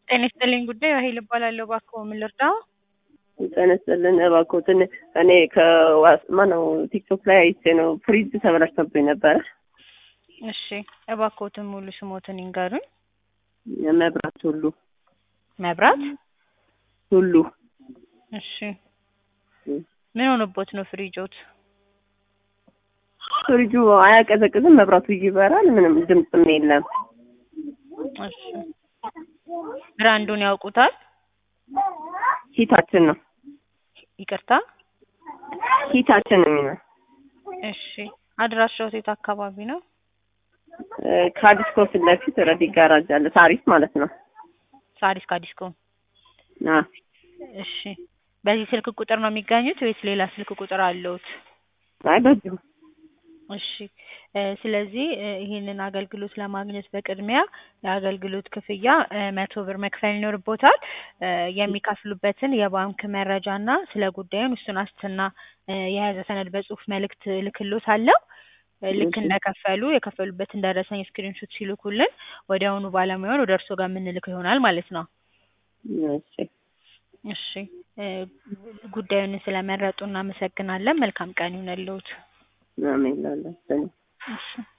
ጤና ይስጥልኝ ጉዳይ ራሄል እባላለሁ። እባክዎ ምን ልርዳው? ጤና ይስጥልን እባክዎትን እኔ ከዋስ ማነው ቲክቶክ ላይ አይቼ ነው ፍሪጅ ተበላሽቶብኝ ነበረ። እሺ እባክዎትን ሙሉ ስሞትን ይንገሩኝ። መብራት ሁሉ መብራት ሁሉ እሺ ምን ሆኖቦት ነው ፍሪጆት? ፍሪጁ አያቀዘቅዝም፣ መብራቱ ይበራል፣ ምንም ድምፅም የለም። እሺ ብራንዱን ያውቁታል? ሂታችን ነው ይቅርታ። ሂታችን ነው የሚለው እሺ አድራሻው የት አካባቢ ነው? ከአዲስኮ ፊት ለፊት ረዲ ጋራጅ አለ፣ ሳሪስ ማለት ነው። ሳሪስ ካዲስኮ። አ እሺ በዚህ ስልክ ቁጥር ነው የሚገኙት ወይስ ሌላ ስልክ ቁጥር አለውት? አይ በዚሁ እሺ እ ስለዚህ እ ይህንን አገልግሎት ለማግኘት በቅድሚያ የአገልግሎት ክፍያ እ መቶ ብር መክፈል ይኖርቦታል። እ የሚከፍሉበትን የባንክ መረጃና ስለ ጉዳዩን እሱን ዋስትና እ የያዘ ሰነድ በጽሁፍ መልእክት እልክልዎታለሁ። እ ልክ እሺ። እንደከፈሉ የከፈሉበትን ደረሰኝ ስክሪንሾት ሲልኩልን ወዲያውኑ ባለሙያውን ወደ እርስዎ ጋር የምንልከው ይሆናል ማለት ነው። እሺ እሺ እ ጉዳዩን ስለመረጡ እናመሰግናለን። መልካም ቀን ይሁንልዎት። አሜን ላለ እሺ